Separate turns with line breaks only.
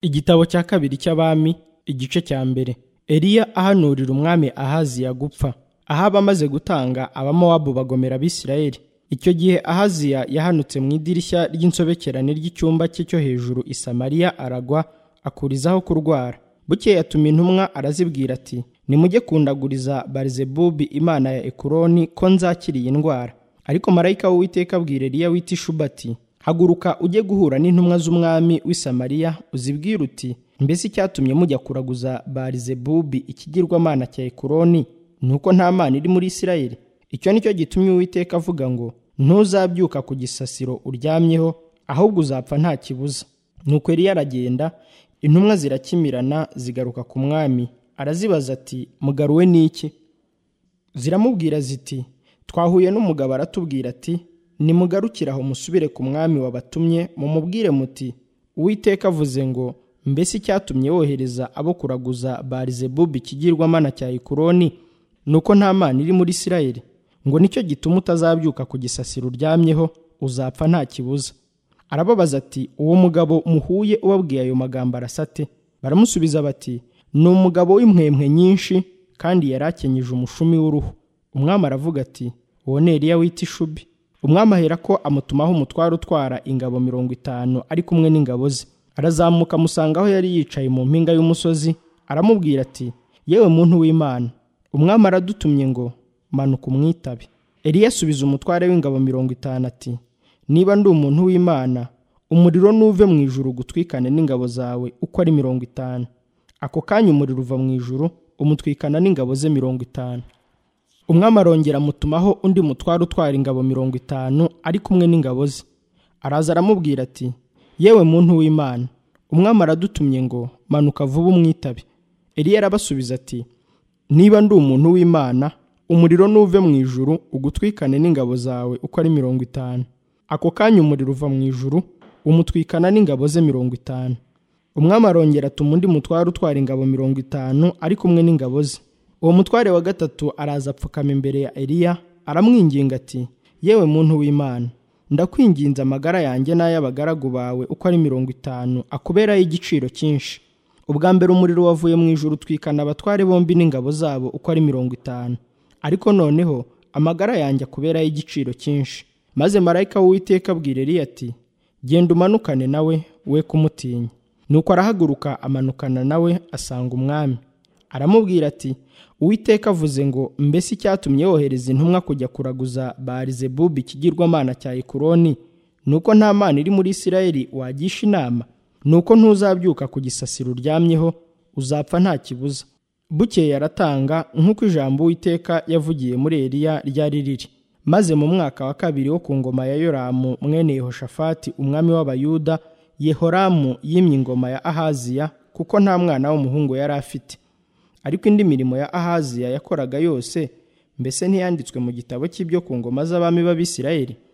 Igitabo cya kabiri cy'Abami igice cya mbere Eliya ahanurira umwami Ahaziya gupfa Ahaba amaze gutanga abamowabu bagomera abisirayeli icyo gihe Ahaziya yahanutse mu idirishya ry'insobekerane ry'icyumba cye cyo hejuru i Samariya aragwa akurizaho kurwara bukeye atuma intumwa arazibwira ati nimujye kundaguriza Barizebubi imana ya Ekuroni ko nzakira iyi ndwara ariko marayika w'Uwiteka abwira Eliya wita Ishuba ati haguruka ujye guhura n'intumwa z'umwami w'i Samariya uzibwire uti mbese icyatumye mujya kuraguza Barizebubi ikigirwamana cya Ekuroni ni uko nta mana iri muri Isirayeli icyo ni cyo gitumye Uwiteka avuga ngo ntuzabyuka ku gisasiro uryamyeho ahubwo uzapfa nta kibuza nuko Eliya aragenda intumwa zirakimirana zigaruka ku mwami arazibaza ati mugaruwe n'iki ziramubwira ziti twahuye n'umugabo aratubwira ati nimugarukire aho musubire ku mwami wabatumye mumubwire muti uwiteka avuze ngo mbese icyatumye wohereza abo kuraguza barizebubi ikigirwamana cya ikuroni ni uko nta mana iri muri isirayeli ngo nicyo gituma utazabyuka ku gisasiro uryamyeho uzapfa nta kibuza arababaza ati uwo mugabo muhuye ubabwiye ayo magambo arasa ate baramusubiza bati ni umugabo w'impwempwe nyinshi kandi yari akenyeje umushumi w'uruhu umwami aravuga ati uwo ni Eliya wita ishubi umwami aherako amutumaho umutware utwara ingabo mirongo itanu ari kumwe n'ingabo ze arazamuka amusanga aho yari yicaye mu mpinga y'umusozi aramubwira ati yewe muntu w'imana umwami aradutumye ngo manuka umwitabe Eliya asubiza umutware w'ingabo mirongo itanu ati niba ndi umuntu w'imana umuriro nuve mu ijuru gutwikane n'ingabo zawe uko ari mirongo itanu ako kanya umuriro uva mu ijuru umutwikana n'ingabo ze mirongo itanu umwami arongera amutumaho undi mutware utwara ingabo mirongo itanu ari kumwe n'ingabo ze araza aramubwira ati yewe muntu w'imana umwami aradutumye ngo manuka vuba umwitabe Eliya arabasubiza ati niba ndi umuntu w'imana umuriro nuve mu ijuru ugutwikane n'ingabo zawe uko ari mirongo itanu ako kanya umuriro uva mu ijuru umutwikana n'ingabo ze mirongo itanu umwami arongera atuma undi mutware utwara ingabo mirongo itanu ari kumwe n'ingabo ze uwo mutware wa gatatu araza apfukama imbere ya Eliya aramwinginga ati yewe muntu w'imana ndakwinginze amagara yanjye n'ay'abagaragu bawe uko ari mirongo itanu akuberaho igiciro cyinshi ubwa mbere umuriro wavuye mu ijuru utwikana abatware bombi n'ingabo zabo uko ari mirongo itanu ariko noneho amagara yanjye akuberaho igiciro cyinshi maze marayika w'uwiteka abwira Eliya ati genda umanukane nawe we kumutinya nuko arahaguruka amanukana nawe asanga umwami aramubwira ati uwiteka avuze ngo mbese icyatumye wohereza intumwa kujya kuraguza barizebubi ikigirwamana cya ekuroni ni uko nta mana iri muri isirayeli wagisha inama ni uko ntuzabyuka ku gisasiro uryamyeho uzapfa nta kibuza bukeye aratanga nk'uko ijambo uwiteka yavugiye muri eliya ryari riri maze mu mwaka wa kabiri wo ku ngoma ya yoramu mwene yehoshafati umwami w'abayuda yehoramu yimye ingoma ya ahaziya kuko nta mwana w'umuhungu yari afite ariko indi mirimo ya ahaziya yakoraga yose mbese ntiyanditswe mu gitabo cy'ibyo ku ngoma z'abami b'abisirayeli